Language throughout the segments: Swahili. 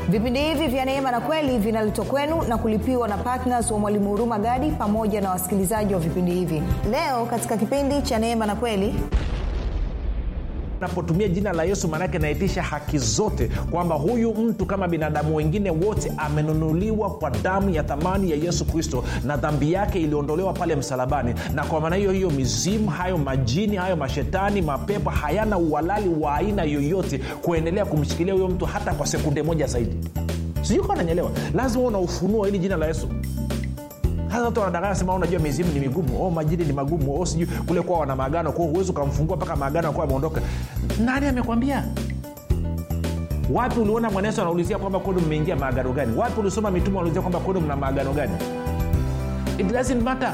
vipindi hivi vya neema na kweli vinaletwa kwenu na kulipiwa na ptns wa mwalimu huruma gadi pamoja na wasikilizaji wa vipindi hivi leo katika kipindi cha neema na kweli napotumia jina la yesu maanake naitisha haki zote kwamba huyu mtu kama binadamu wengine wote amenunuliwa kwa damu ya thamani ya yesu kristo na dhambi yake iliondolewa pale msalabani na kwa maana hiyo hiyo mizimu hayo majini hayo mashetani mapepo hayana uhalali wa aina yoyote kuendelea kumshikilia huyo mtu hata kwa sekunde moja zaidi sijui kawa nanyelewa lazima una ufunuo hili jina la yesu sasa watu wanadanganya sema unajua mizimu ni migumu oh, majini ni magumu oh, sijui kule kuwa wana maagano kwao huwezi ukamfungua mpaka maagano akuwa ameondoka nani amekwambia wapi uliona bwana yesu anaulizia kwamba kwenu mmeingia maagano gani wapi ulisoma mitume wanaulizia kwamba kwenu mna maagano gani it doesn't matter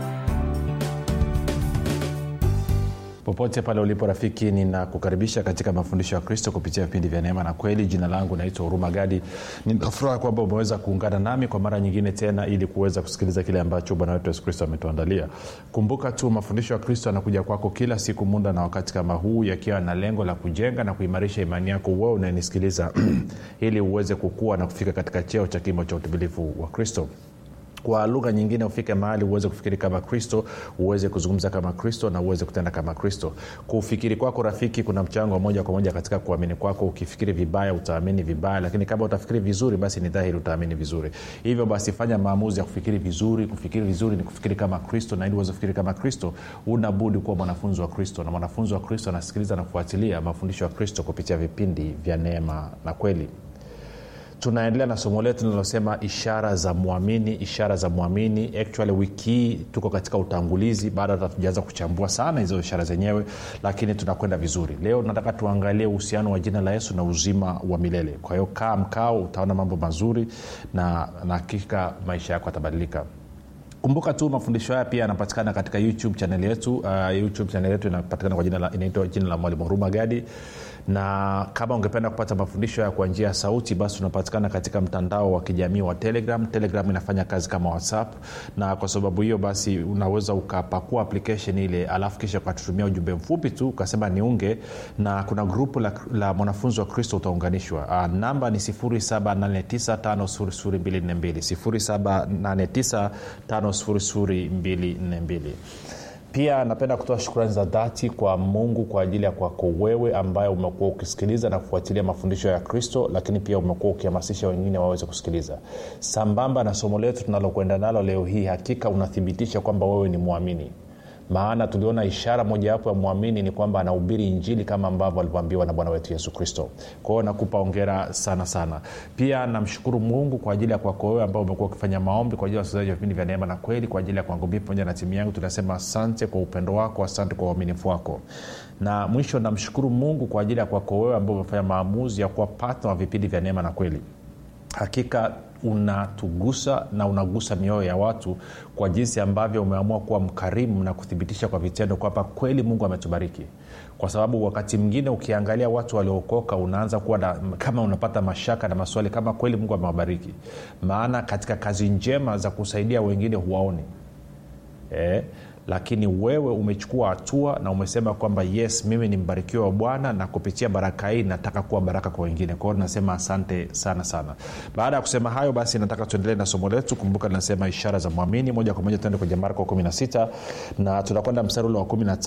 popote pale ulipo rafiki ninakukaribisha katika mafundisho ya kristo kupitia vipindi vya neema na kweli jina langu naitwa huruma gadi ninafuraha kwamba umeweza kuungana nami kwa mara nyingine tena ili kuweza kusikiliza kile ambacho bwana wetu yesu kristo ametuandalia kumbuka tu mafundisho ya kristo yanakuja kwako kila siku muda na wakati kama huu yakiwa na lengo la kujenga na kuimarisha imani yako wewe unayenisikiliza ili uweze kukua na kufika katika cheo cha kimo cha utimilifu wa kristo kwa lugha nyingine ufike mahali uweze kufikiri kama kristo uweze kuzungumza kama kristo na uweze kutenda kama kristo kufikiri kwako rafiki kuna mchango wa moja kwa moja katika kuamini kwako ukifikiri vibaya utaamini vibaya lakini kama utafikiri vizuri basi ni dhahiri utaamini vizuri hivyo basi fanya maamuzi ya kufikiri vizuri kufikiri vizuri ni kufikiri kama kristo na ili uweze kufikiri kama kristo una budi kuwa mwanafunzi wa kristo na mwanafunzi wa kristo anasikiliza na kufuatilia mafundisho ya kristo kupitia vipindi vya neema na kweli tunaendelea na somo letu linalosema ishara za mwamini ishara za mwamini actually wiki hii tuko katika utangulizi bado hata tujaanza kuchambua sana hizo ishara zenyewe lakini tunakwenda vizuri leo nataka tuangalie uhusiano wa jina la yesu na uzima wa milele kwa hiyo kaa mkao utaona mambo mazuri na na hakika maisha yako yatabadilika kumbuka tu mafundisho haya pia yanapatikana katika youtube chanel yetu uh, youtube chanel yetu inapatikana kwa jina la, inaitwa jina la mwalimu huruma gadi na kama ungependa kupata mafundisho haya kwa njia ya sauti basi unapatikana katika mtandao wa kijamii wa telegram telegram inafanya kazi kama whatsapp na kwa sababu hiyo basi unaweza ukapakua application ile alafu kisha ukatutumia ujumbe mfupi tu ukasema niunge na kuna grupu la, la mwanafunzi wa kristo utaunganishwa uh, namba ni 7895242 7895242 pia napenda kutoa shukrani za dhati kwa mungu kwa ajili ya kwako wewe ambaye umekuwa ukisikiliza na kufuatilia mafundisho ya kristo lakini pia umekuwa ukihamasisha wengine waweze kusikiliza sambamba na somo letu tunalokwenda nalo leo hii hakika unathibitisha kwamba wewe ni mwamini maana tuliona ishara mojawapo ya mwamini ni kwamba anahubiri injili kama ambavyo alivyoambiwa na bwana wetu yesu kristo kwa hiyo nakupa ongera sana sana pia namshukuru mungu kwa ajili ya kwako wewe ambao umekuwa ukifanya maombi kwa ajili ya wasikilizaji wa vipindi vya neema na kweli kwa ajili ya kwangu mii pamoja na timu yangu tunasema asante kwa upendo wako asante kwa uaminifu wako na mwisho namshukuru mungu kwa ajili ya kwako wewe ambao umefanya maamuzi ya kuwa patna wa vipindi vya neema na kweli hakika unatugusa na unagusa mioyo ya watu kwa jinsi ambavyo umeamua kuwa mkarimu na kuthibitisha kwa vitendo kwamba kweli mungu ametubariki kwa sababu wakati mwingine ukiangalia watu waliookoka unaanza kuwa na, kama unapata mashaka na maswali kama kweli mungu amewabariki maana katika kazi njema za kusaidia wengine huwaoni eh? lakini wewe umechukua hatua na umesema kwamba yes mimi ni mbarikiwa wa bwana na kupitia baraka hii nataka kuwa baraka kwa wengine kwao nasema asante sana sana baada ya kusema hayo basi nataka tuendelee na somo letu kumbuka linasema ishara za mwamini moja kwa moja tuende kwenye marko 16 na tunakwenda mstari ule wa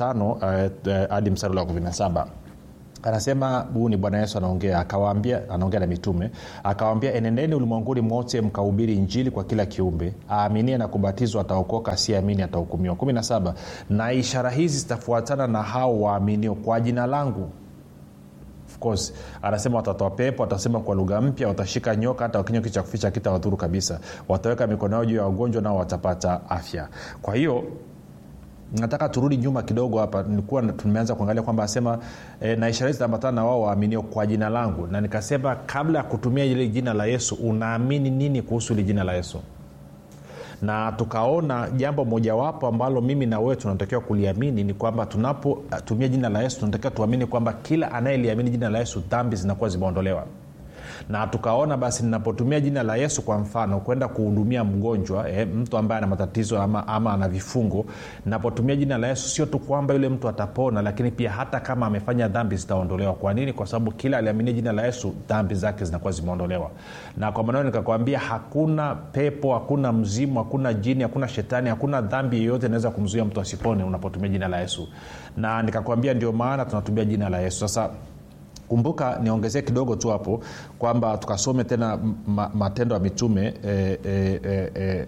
15 hadi uh, uh, mstari ule wa 17 anasema huu ni bwana yesu anaongea akawaambia anaongea na mitume akawaambia enendeni ulimwenguni mwote mkahubiri injili kwa kila kiumbe aaminie na kubatizwa ataokoka asiamini atahukumiwa 17 na ishara hizi zitafuatana na hao waaminio kwa jina langu course anasema watatoa pepo watasema kwa lugha mpya watashika nyoka hata wakinywa kitu cha kuficha kitawadhuru kabisa wataweka mikono yao juu ya wagonjwa nao watapata afya kwa hiyo nataka turudi nyuma kidogo hapa nilikuwa tumeanza kuangalia kwamba asema e, na ishara hizi zitaambatana na wao waaminio kwa jina langu na nikasema kabla ya kutumia ile jina la yesu unaamini nini kuhusu ili jina la yesu na tukaona jambo mojawapo ambalo mimi na wewe tunatakiwa kuliamini ni kwamba tunapotumia jina la yesu tunatakiwa tuamini kwamba kila anayeliamini jina la yesu dhambi zinakuwa zimeondolewa na tukaona basi ninapotumia jina la yesu kwa mfano kwenda kuhudumia mgonjwa eh, mtu ambaye ana matatizo ama, ama ana vifungo napotumia jina la yesu sio tu kwamba yule mtu atapona lakini pia hata kama amefanya dhambi zitaondolewa kwa nini kwa sababu kila aliaminia jina la yesu dhambi zake zinakuwa zimeondolewa na kwa maneno nikakwambia hakuna pepo hakuna mzimu hakuna jini hakuna shetani hakuna dhambi yeyote inaweza kumzuia mtu asipone unapotumia jina la yesu na nikakwambia ndio maana tunatumia jina la yesu sasa kumbuka niongezee kidogo tu hapo kwamba tukasome tena ma, matendo ya mitume e, e, e, e,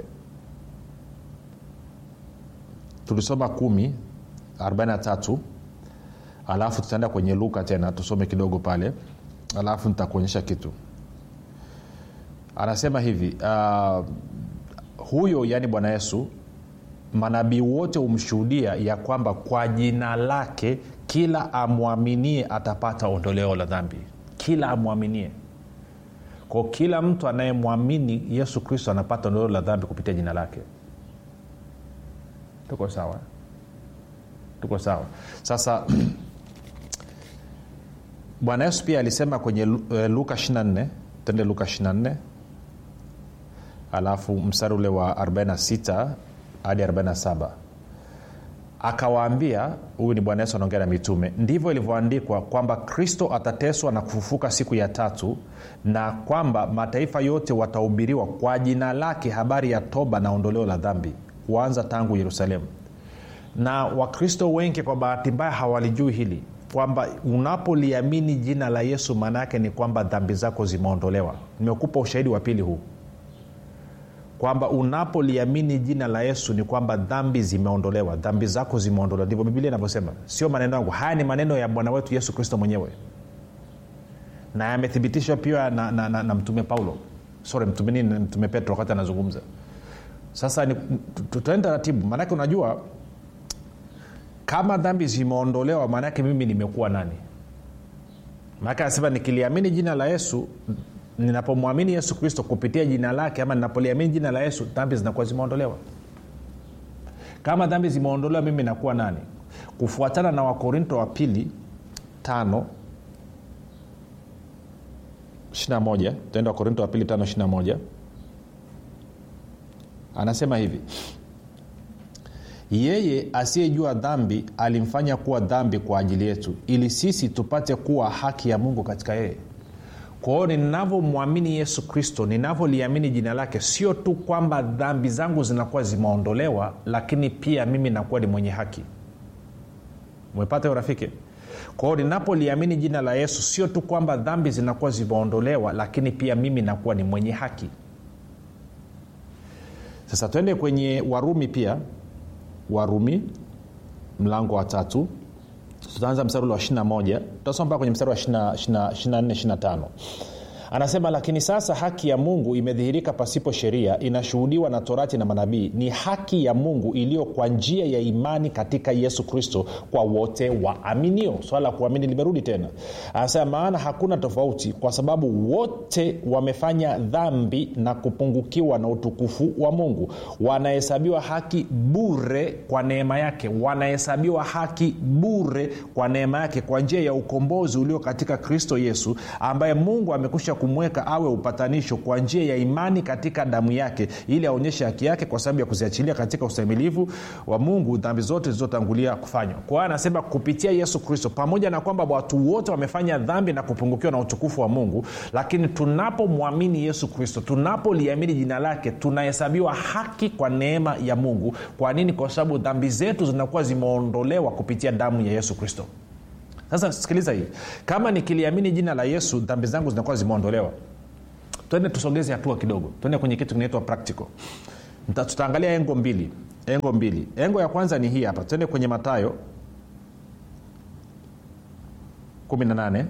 tulisoma kumi 43 alafu tutaenda kwenye luka tena tusome kidogo pale alafu nitakuonyesha kitu anasema hivi uh, huyo yaani bwana yesu manabii wote humshuhudia ya kwamba kwa jina lake kila amwaminie atapata ondoleo la dhambi kila amwaminie ko kila mtu anayemwamini yesu kristo anapata ondoleo la dhambi kupitia jina lake tuko sawa tuko sawa sasa bwana yesu pia alisema kwenye uh, luka 24 tende luka 24 alafu mstari ule wa 46 hadi 47 akawaambia huyu ni bwana yesu anaongea na mitume ndivyo ilivyoandikwa kwamba kristo atateswa na kufufuka siku ya tatu na kwamba mataifa yote watahubiriwa kwa jina lake habari ya toba na ondoleo la dhambi kuanza tangu yerusalemu na wakristo wengi kwa bahati mbaya hawalijui hili kwamba unapoliamini jina la yesu maana yake ni kwamba dhambi zako zimeondolewa nimekupa ushahidi wa pili huu kwamba unapoliamini jina la yesu ni kwamba dhambi zimeondolewa dhambi zako zimeondolewa ndivyo biblia inavyosema sio maneno yangu haya ni maneno ya bwana wetu yesu kristo mwenyewe na yamethibitishwa pia na, na, na, na mtume paulo sorry mtume nini mtume petro wakati anazungumza sasa tutaenda taratibu maanake unajua kama dhambi zimeondolewa maanaake mimi nimekuwa nani maanake anasema nikiliamini jina la yesu ninapomwamini yesu kristo kupitia jina lake ama ninapoliamini jina la yesu dhambi zinakuwa zimeondolewa kama dhambi zimeondolewa mimi nakuwa nani kufuatana na wakorinto wa pili tano 21 tenda wakorinto wa pili tano 21 anasema hivi yeye asiyejua dhambi alimfanya kuwa dhambi kwa ajili yetu ili sisi tupate kuwa haki ya mungu katika yeye kwa hiyo ninavyomwamini yesu kristo ninavyoliamini jina lake sio tu kwamba dhambi zangu zinakuwa zimeondolewa lakini pia mimi nakuwa ni mwenye haki umepata hiyo rafiki kwa hiyo ninapoliamini jina la yesu sio tu kwamba dhambi zinakuwa zimeondolewa lakini pia mimi nakuwa ni mwenye haki sasa twende kwenye warumi pia warumi mlango wa tatu tutaanza mstari ule wa 21 tutasoma mpaka kwenye mstari wa 24 anasema lakini sasa haki ya mungu imedhihirika pasipo sheria inashuhudiwa na torati na manabii ni haki ya mungu iliyo kwa njia ya imani katika yesu kristo kwa wote waaminio swala la kuamini limerudi tena anasema maana hakuna tofauti kwa sababu wote wamefanya dhambi na kupungukiwa na utukufu wa mungu wanahesabiwa haki bure kwa neema yake wanahesabiwa haki bure kwa neema yake kwa njia ya ukombozi ulio katika kristo yesu ambaye mungu amekusha kumweka awe upatanisho kwa njia ya imani katika damu yake ili aonyeshe haki yake kwa sababu ya kuziachilia katika ustahimilivu wa mungu dhambi zote zilizotangulia kufanywa kwa hiyo anasema kupitia yesu kristo pamoja na kwamba watu wote wamefanya dhambi na kupungukiwa na utukufu wa mungu lakini tunapomwamini yesu kristo tunapoliamini jina lake tunahesabiwa haki kwa neema ya mungu kwa nini kwa sababu dhambi zetu zinakuwa zimeondolewa kupitia damu ya yesu kristo sasa sikiliza hii kama nikiliamini jina la yesu dhambi zangu zinakuwa zimeondolewa twende tusogeze hatua kidogo twende kwenye kitu kinaitwa practical tutaangalia engo mbili engo mbili engo ya kwanza ni hii hapa twende kwenye matayo 18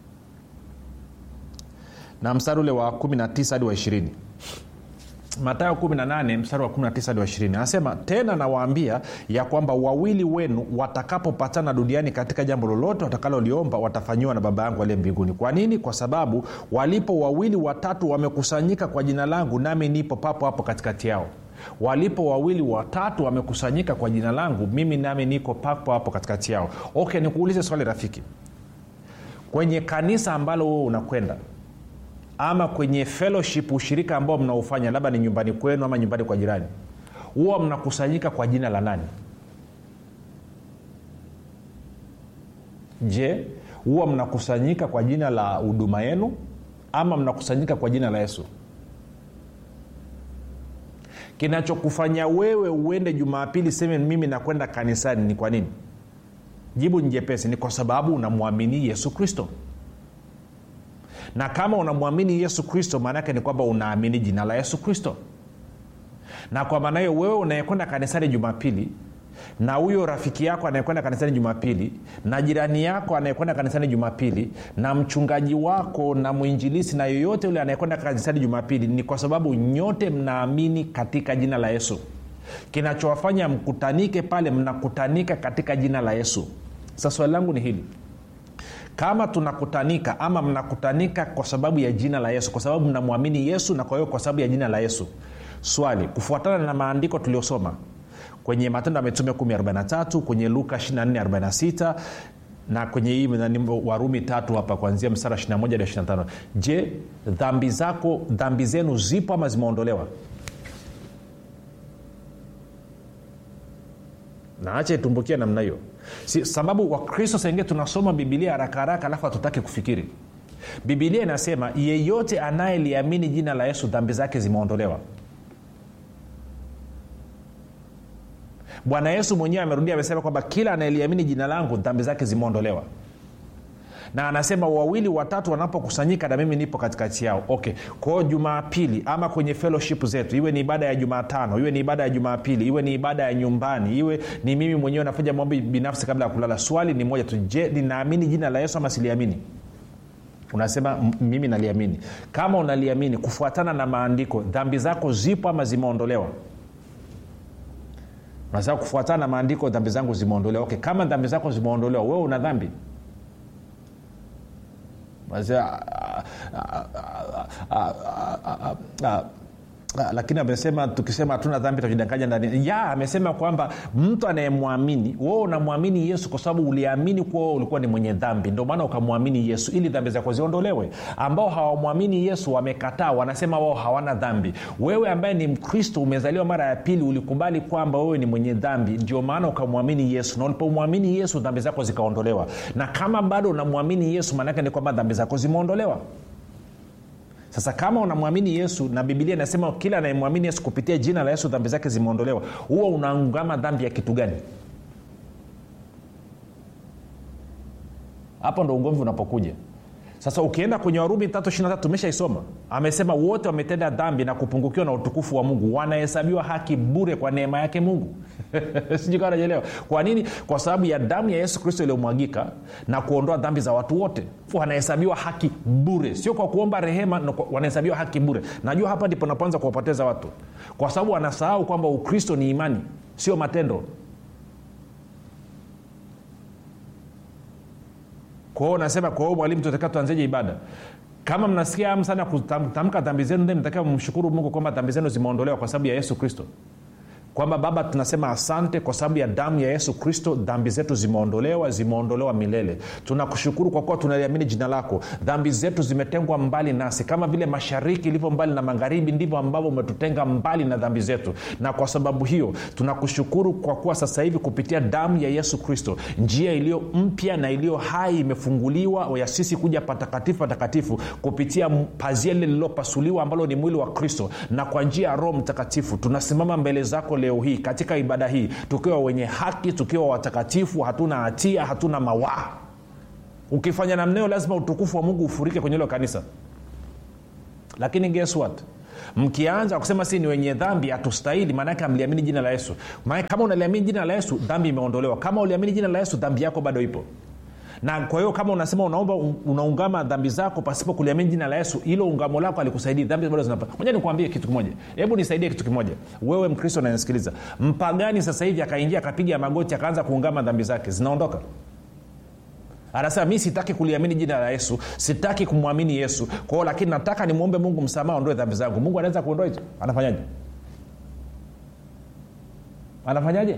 na mstari ule wa 19 hadi wa 20 matayo 18 mstari wa 19 hadi wa 20 anasema tena nawaambia ya kwamba wawili wenu watakapopatana duniani katika jambo lolote watakaloliomba watafanyiwa na baba yangu aliye mbinguni kwa nini kwa sababu walipo wawili watatu wamekusanyika kwa jina langu nami nipo papo hapo katikati yao walipo wawili watatu wamekusanyika kwa jina langu mimi nami niko papo hapo katikati yao okay nikuulize swali rafiki kwenye kanisa ambalo wewe unakwenda ama kwenye fellowship ushirika ambao mnaofanya labda ni nyumbani kwenu ama nyumbani kwa jirani huwa mnakusanyika kwa jina la nani je huwa mnakusanyika kwa jina la huduma yenu ama mnakusanyika kwa jina la yesu kinachokufanya wewe uende jumapili seme mimi nakwenda kanisani ni kwa nini jibu ni jepesi ni kwa sababu unamwamini yesu kristo na kama unamwamini yesu kristo maanaake ni kwamba unaamini jina la yesu kristo na kwa maana hiyo wewe unayekwenda kanisani jumapili na huyo rafiki yako anayekwenda kanisani jumapili na jirani yako anayekwenda kanisani jumapili na mchungaji wako na mwinjilisi na yoyote yule anayekwenda kanisani jumapili ni kwa sababu nyote mnaamini katika jina la yesu kinachowafanya mkutanike pale mnakutanika katika jina la yesu sasa swali langu ni hili kama tunakutanika ama mnakutanika kwa sababu ya jina la yesu kwa sababu mnamwamini yesu na kwa hiyo kwa sababu ya jina la yesu swali kufuatana na maandiko tuliosoma kwenye matendo ya mitume 143 kwenye luka 2446 na kwenye hii warumi tatu hapa kuanzia mstara 21 hadi 25 je dhambi zako dhambi zenu zipo ama zimeondolewa naacha itumbukia namna hiyo si, sababu wakristo sengine tunasoma bibilia haraka haraka alafu hatutaki kufikiri bibilia inasema yeyote anayeliamini jina la yesu dhambi zake zimeondolewa bwana yesu mwenyewe amerudia amesema kwamba kila anayeliamini jina langu dhambi zake zimeondolewa na anasema wawili watatu wanapokusanyika na mimi nipo katikati yao okay kwao jumapili ama kwenye fellowship zetu iwe ni ibada ya jumatano iwe ni ibada ya jumapili iwe ni ibada ya nyumbani iwe ni mimi mwenyewe nafanya maombi binafsi kabla ya kulala swali ni moja tu je ninaamini jina la yesu ama siliamini unasema mimi naliamini kama unaliamini kufuatana na maandiko dhambi zako zipo ama zimeondolewa unasema kufuatana na maandiko dhambi zangu zimeondolewa okay kama dhambi zako zimeondolewa wewe una dhambi lakini amesema tukisema hatuna dhambi tutajidanganya ndani ya amesema kwamba mtu anayemwamini wewe unamwamini yesu kwa sababu uliamini kuwa wewe ulikuwa ni mwenye dhambi ndio maana ukamwamini yesu ili dhambi zako ziondolewe ambao hawamwamini yesu wamekataa wanasema wao hawana dhambi wewe ambaye ni mkristo umezaliwa mara ya pili ulikubali kwamba wewe ni mwenye dhambi ndio maana ukamwamini yesu na ulipomwamini yesu dhambi zako zikaondolewa na kama bado unamwamini yesu maanaake ni kwamba dhambi zako zimeondolewa sasa kama unamwamini yesu na bibilia inasema kila anayemwamini yesu kupitia jina la yesu dhambi zake zimeondolewa huwa unaungama dhambi ya kitu gani hapo ndo ugomvi unapokuja sasa ukienda kwenye warumi tatu umeshaisoma amesema wote wametenda dhambi na kupungukiwa na utukufu wa mungu wanahesabiwa haki bure kwa neema yake mungu sijukaa najelewa kwa nini kwa sababu ya damu ya yesu kristo iliyomwagika na kuondoa dhambi za watu wote wanahesabiwa haki bure sio kwa kuomba rehema wanahesabiwa haki bure najua hapa ndipo napoanza kuwapoteza watu kwa sababu wanasahau kwamba ukristo ni imani sio matendo kwa hiyo nasema kwa hiyo mwalimu tunataka tuanzeje ibada kama mnasikia amu sana kutamka dhambi zenu then mtakiwa mshukuru mungu kwamba dhambi zenu zimeondolewa kwa sababu ya yesu kristo kwamba baba tunasema asante kwa sababu ya damu ya yesu kristo dhambi zetu zimeondolewa zimeondolewa milele tunakushukuru kwa kuwa tunaliamini jina lako dhambi zetu zimetengwa mbali nasi kama vile mashariki ilivyo mbali na magharibi ndivyo ambavyo umetutenga mbali na dhambi zetu na kwa sababu hiyo tunakushukuru kwa kuwa sasa hivi kupitia damu ya yesu kristo njia iliyo mpya na iliyo hai imefunguliwa ya sisi kuja patakatifu patakatifu kupitia pazia lile lililopasuliwa ambalo ni mwili wa kristo na kwa njia ya roho mtakatifu tunasimama mbele zako leo hii katika ibada hii tukiwa wenye haki tukiwa watakatifu hatuna hatia hatuna mawaa ukifanya namneo lazima utukufu wa mungu ufurike kwenye hilo kanisa lakini guess what mkianza kusema si ni wenye dhambi hatustahili maanake amliamini jina la yesu maana kama unaliamini jina la yesu dhambi imeondolewa kama uliamini jina la yesu dhambi yako bado ipo na kwa hiyo kama unasema unaomba unaungama dhambi zako pasipo kuliamini jina la yesu hilo ungamo lako alikusaidii dhambi bado zinapa moja nikuambie kitu kimoja hebu nisaidie kitu kimoja wewe mkristo unanisikiliza mpagani sasa hivi akaingia akapiga magoti akaanza kuungama dhambi zake zinaondoka anasema mi sitaki kuliamini jina la yesu sitaki kumwamini yesu kwao lakini nataka nimwombe mungu msamaha ondoe dhambi zangu mungu anaweza kuondoa hicho anafanyaje anafanyaje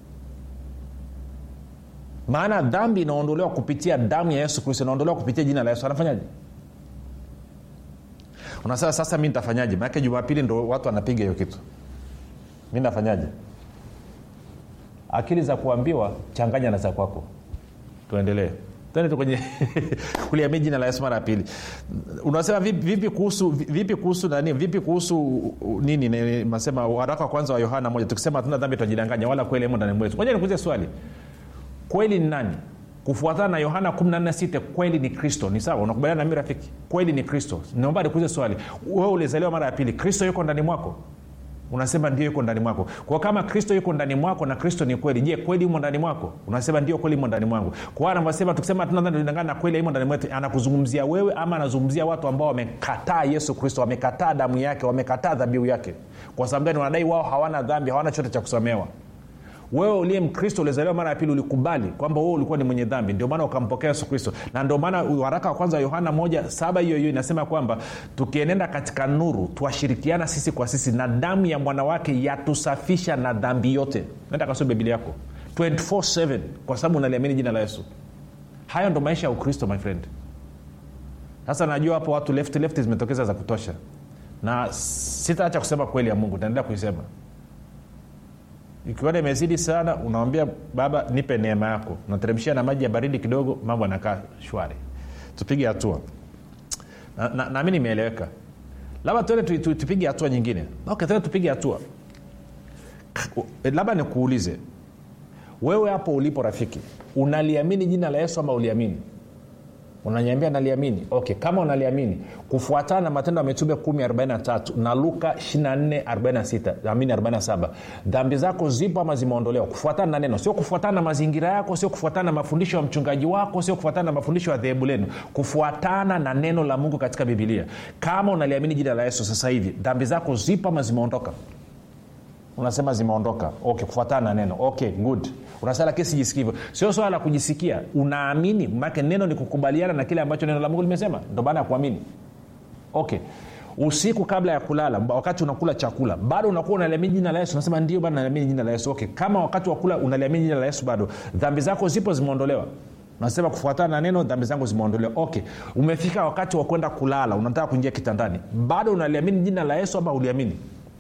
maana dhambi inaondolewa kupitia damu ya yesu kristo inaondolewa kupitia jina la yesu anafanyaje unasema sasa mi nitafanyaje maanake jumapili ndo watu wanapiga hiyo kitu mi nafanyaje akili za kuambiwa changanya na za kwako tuendelee tuende kwenye kuliamia jina la yesu mara ya pili unasema vipi, vipi kuhusu vipi kuhusu nani vipi kuhusu nini nasema waraka wa kwanza wa yohana moja tukisema hatuna dhambi tunajidanganya wala kweli imo ndani mwetu moja nikuuze swali kweli ni nani kufuatana na yohana 146 kweli ni kristo ni sawa unakubaliana nami rafiki kweli ni kristo naomba nikuuze swali wewe ulizaliwa mara ya pili kristo yuko ndani mwako unasema ndio yuko ndani mwako kwa kama kristo yuko ndani mwako na kristo ni kweli je kweli imo ndani mwako unasema ndio kweli imo ndani mwangu kwa anavyosema tukisema tunadangana na kweli imo ndani mwetu anakuzungumzia wewe ama anazungumzia watu ambao wamekataa yesu kristo wamekataa damu yake wamekataa dhabihu yake kwa sababu gani wanadai wao hawana dhambi hawana chote cha kusamehewa wewe uliye mkristo ulizaliwa mara ya pili ulikubali kwamba wewe ulikuwa ni mwenye dhambi ndio maana ukampokea yesu kristo na ndio maana waraka wa kwanza wa yohana moja saba hiyo hiyo inasema kwamba tukienenda katika nuru twashirikiana sisi kwa sisi na damu ya mwanawake yatusafisha na dhambi yote nenda kasome biblia yako 24 kwa sababu unaliamini jina la yesu hayo ndo maisha ya ukristo my friend sasa najua hapo watu left left zimetokeza za kutosha na sitaacha kusema kweli ya mungu taendelea kuisema ikiona imezidi sana unawambia baba nipe neema yako nateremshia na maji ya baridi kidogo mambo anakaa shwari tupige hatua nami na, na, na nimeeleweka labda tuende tu, tu, tupige hatua nyingine okay, tuende tupige hatua labda nikuulize wewe hapo ulipo rafiki unaliamini jina la yesu ama uliamini unanyambia naliamini okay kama unaliamini kufuatana na matendo ya mitume 143 na luka 2446 dhambi zako zipo ama zimeondolewa kufuatana na neno sio kufuatana na mazingira yako sio kufuatana na mafundisho ya mchungaji wako sio kufuatana na mafundisho ya dhehebu lenu kufuatana na neno la mungu katika bibilia kama unaliamini jina la yesu sasa hivi dhambi zako zipo ama zimeondoka unasema zimeondoka okay kufuatana na neno okay good unasema lakini sijisikii hivyo sio swala la kujisikia unaamini make neno ni kukubaliana na kile ambacho neno la mungu limesema ndo maana ya kuamini okay usiku kabla ya kulala wakati unakula chakula bado unakuwa unaliamini jina la yesu unasema ndio bado naliamini jina la yesu okay kama wakati wa kula unaliamini jina la yesu bado dhambi zako zipo zimeondolewa nasema kufuatana na neno dhambi zangu zimeondolewa okay umefika wakati wa kwenda kulala unataka kuingia kitandani bado unaliamini jina la yesu ama uliamini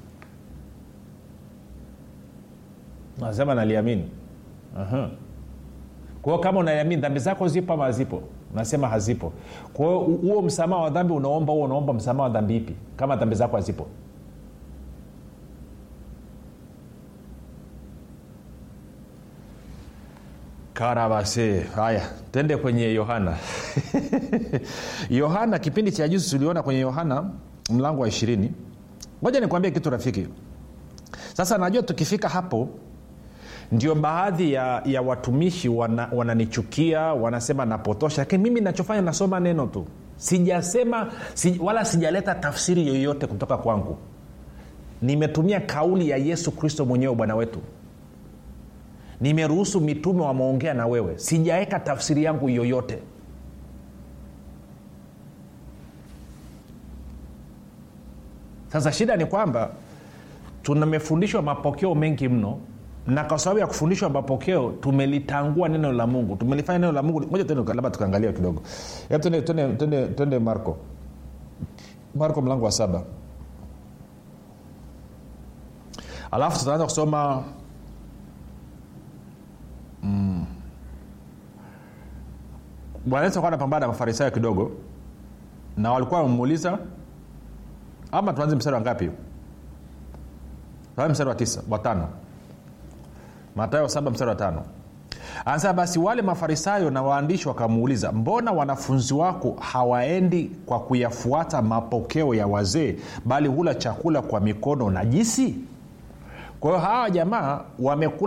nasema naliamini uh-huh. kwao kama unaliamini dhambi zako zipo ama hazipo unasema hazipo kwao huo msamaha wa dhambi unaomba huo unaomba msamaha wa dhambi ipi kama dhambi zako hazipo karabase haya tende kwenye yohana yohana kipindi cha juzi tuliona kwenye yohana mlango wa ishirini moja nikuambia kitu rafiki sasa najua tukifika hapo ndio baadhi ya, ya watumishi wananichukia wana wanasema napotosha lakini mimi nachofanya nasoma neno tu sijasema si, wala sijaleta tafsiri yoyote kutoka kwangu nimetumia kauli ya yesu kristo mwenyewe bwana wetu nimeruhusu mitume wameongea na wewe sijaweka tafsiri yangu yoyote sasa shida ni kwamba tumefundishwa mapokeo mengi mno na kwa sababu ya kufundishwa mapokeo tumelitangua neno la mungu tumelifanya neno la mungu moja labda tukaangalia kidogo twende marko marko mlango wa saba alafu tutaanza kusoma mm. bwana yesu akuwa anapambana na mafarisayo kidogo na walikuwa wamemuuliza ama tuanze mstari wa ngapi mstari wa tisa watano matayo saba mstari wa tano anasema basi wale mafarisayo na waandishi wakamuuliza mbona wanafunzi wako hawaendi kwa kuyafuata mapokeo ya wazee bali hula chakula kwa mikono najisi kwa hiyo hawa jamaa wamekula